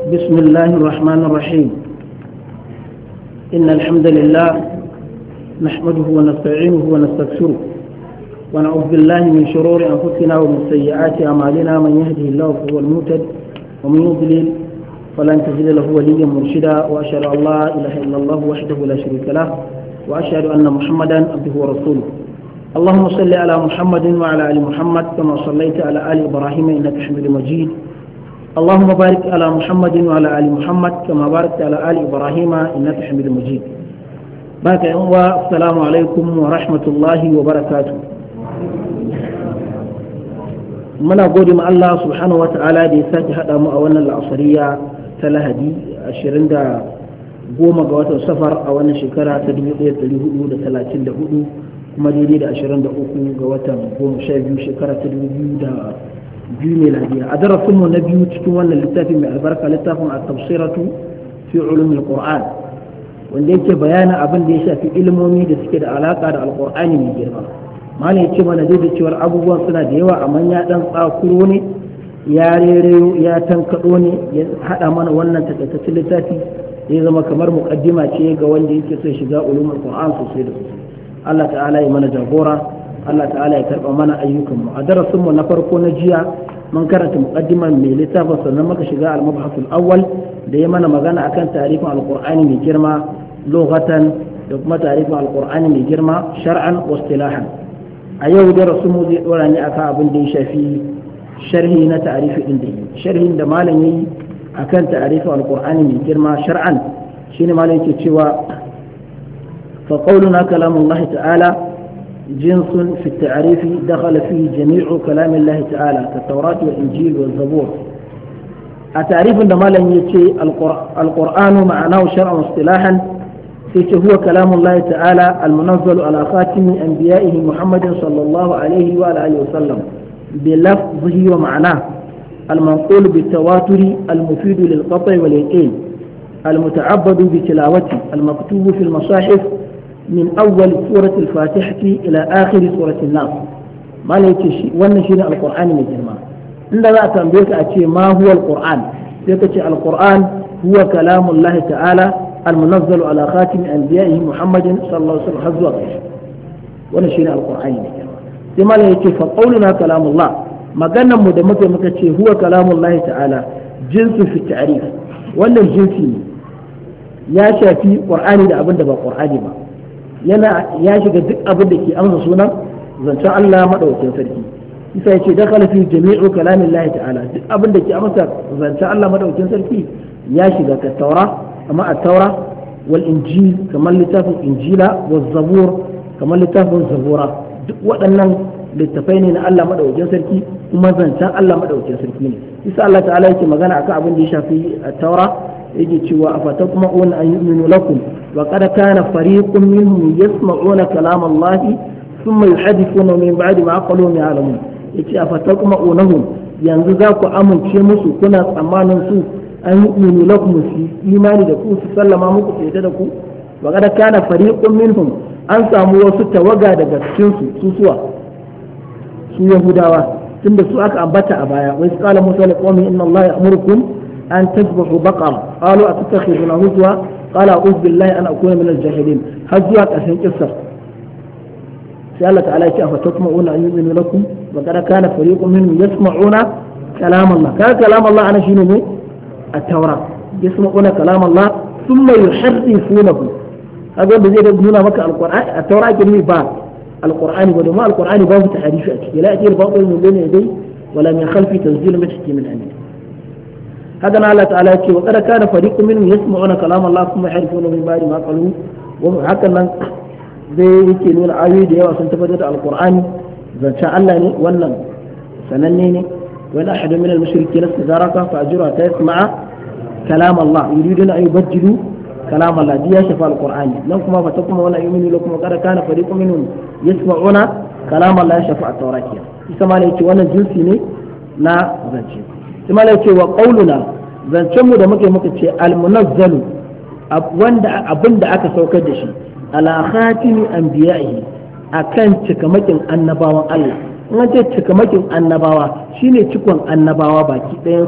بسم الله الرحمن الرحيم إن الحمد لله نحمده ونستعينه ونستغفره ونعوذ بالله من شرور أنفسنا ومن سيئات أعمالنا من يهده الله فهو المهتد ومن يضلل فلن تجد له وليا مرشدا وأشهد أن لا إله إلا الله وحده لا شريك له وأشهد أن محمدا عبده ورسوله اللهم صل على محمد وعلى آل محمد كما صليت على آل إبراهيم إنك حميد مجيد اللهم بارك على محمد وعلى آل محمد كما باركت على آل إبراهيم إنك حميد مجيد بارك السلام عليكم ورحمة الله وبركاته muna gode ma Allah subhanahu wa ta'ala da ya sake haɗa mu a wannan la'asariya ta lahadi 20 da goma ga watan safar a wannan shekara ta 1434 kuma daidai da 23 ga watan goma sha biyu shekara ta 2002 miladiya a darasin mu na biyu cikin wannan littafi mai albarka littafin a tafsiratu fi ulumul qur'an wanda yake bayanin abin da ya shafi ilimomi da suke da alaka da alqur'ani mai girma malam ya ce mana dai da cewar abubuwan suna da yawa amma ya dan tsakuro ne ya rereyo ya tankado ne ya hada mana wannan takaitaccen littafi ya zama kamar muqaddima ce ga wanda yake so shiga ulumul qur'an sosai da sosai Allah ta'ala ya mana jagora Allah ta'ala ya karba mana ayyukan mu a darasin mu na farko na jiya mun karanta muqaddiman mai littafin sannan muka shiga al-mabhasul awwal da ya mana magana akan tarifin alqur'ani mai girma lughatan da kuma tarifin alqur'ani mai girma shar'an wa istilahan a yau da rasu mu zai dora ne akan abin da ya shafi sharhi na ta'arifi din da yi sharhin da malam yayi akan ta'arifin alqur'ani mai girma shar'an shine malam yake cewa fa qawluna kalamullah ta'ala جنس في التعريف دخل فيه جميع كلام الله تعالى كالتوراة والإنجيل والزبور التعريف عندما لم يتي القرآن معناه شرعا واصطلاحا هو كلام الله تعالى المنزل على خاتم أنبيائه محمد صلى الله عليه وعلى آله وسلم بلفظه ومعناه المنقول بالتواتر المفيد للقطع واليقين المتعبد بتلاوته المكتوب في المصاحف من أول سورة الفاتحة إلى آخر سورة الناس ما ليتشي ونشين القرآن من جرما إن لا تنبيك أتي ما هو القرآن يكتي القرآن هو كلام الله تعالى المنزل على خاتم أنبيائه محمد صلى الله عليه وسلم حزوا ونشين القرآن من جرما لما ليتشي فقولنا كلام الله ما قلنا مدمك مكتشي هو كلام الله تعالى جنس في التعريف ولا الجنسي ya shafi qur'ani da abin da ba qur'ani ba yana ya shiga duk abin da ke amsa sunan zancen Allah madaukakin sarki isa yace dakhala fi jami'u kalamillahi ta'ala duk abin da ke amsa zancen Allah madaukakin sarki ya shiga ka taura amma a taura wal injil kamar littafin injila wal zabur kamar littafin zabura duk waɗannan littafai ne na Allah madaukakin sarki kuma zancen Allah madaukakin sarki ne isa Allah ta'ala yake magana akan abin da ya shafi taura yake cewa afatatma'una an yu'minu lakum wa qad kana fariqun minhum yasma'una kalam Allah thumma yuhaddithuna min ba'di ma qalu ya'lamun yace afatatma'unahum yanzu za ku amince musu kuna tsammanin su an yu'minu lakum su imani da ku su sallama muku sai da ku wa qad kana fariqun minhum an samu wasu tawaga daga cikin su su suwa su yahudawa tunda su aka ambata a baya wai qala musa liqawmi inna Allah ya'murukum أن تذبحوا بقرة قالوا أتتخذون هزوا قال أعوذ بالله أن أكون من الجاهلين هزوا أسهل قصر سألت على شيء فتطمعون أن يؤمنوا لكم وقد كان فريق منهم يسمعون كلام الله كان كلام الله أنا شنو التوراة يسمعون كلام الله ثم يحرفونه هذا بزي يقولون مكة القرآن التوراة كلمة باب القرآن ودما القرآن باب تحريف لا يأتي الباطل من بين يدي ولا من خلفه تنزيل مشكي من أمين هذا الله تعالى يقول وقد كان فريق منهم يسمعون كلام الله ثم يحرفونه من بعد ما قالوا وهكذا zai yake nuna ayoyi da yawa sun tabbatar da alqur'ani zancen Allah ne wannan sananne ne wani ahadu min al-mushriki nasta zaraka fa ajura ta yasma'a kalam Allah yuriduna an yubaddilu kalam Allah diya shafa alqur'ani nan kuma fa takuma wala yu'minu lakum qad kana fariqun minhum yasma'una kalam Allah shafa at-tawrat isa ma ne yake wannan jinsi ne na zance kuma ya ce wa qauluna zancen mu da muke muka ce almunazzalu wanda abin da aka saukar da shi ala khatimi anbiya'i akan cikamakin annabawan Allah in an ce cikamakin annabawa shine cikon annabawa baki ɗayan